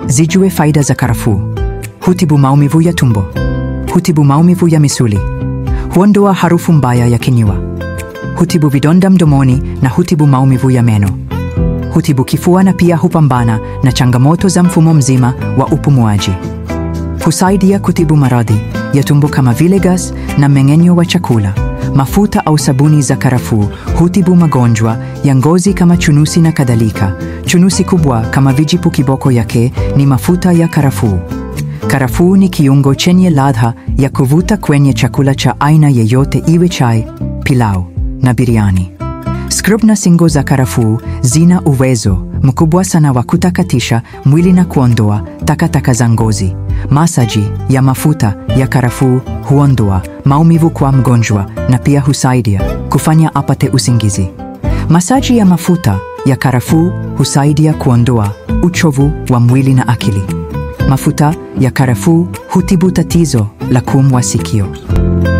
Zijue faida za karafuu. Hutibu maumivu ya tumbo, hutibu maumivu ya misuli, huondoa harufu mbaya ya kinywa, hutibu vidonda mdomoni na hutibu maumivu ya meno, hutibu kifua na pia hupambana na changamoto za mfumo mzima wa upumuaji. Husaidia kutibu maradhi ya tumbo kama vile gas na mmeng'enyo wa chakula. Mafuta au sabuni za karafuu hutibu magonjwa ya ngozi kama chunusi na kadhalika. Chunusi kubwa kama vijipu kiboko yake ni mafuta ya karafuu. Karafuu ni kiungo chenye ladha ya kuvuta kwenye chakula cha aina yeyote, iwe chai, pilau na biriani. Scrub na singo za karafuu zina uwezo mkubwa sana wa kutakatisha mwili na kuondoa takataka za ngozi. Masaji ya mafuta ya karafuu huondoa maumivu kwa mgonjwa na pia husaidia kufanya apate usingizi. Masaji ya mafuta ya karafuu husaidia kuondoa uchovu wa mwili na akili. Mafuta ya karafuu hutibu tatizo la kuumwa sikio.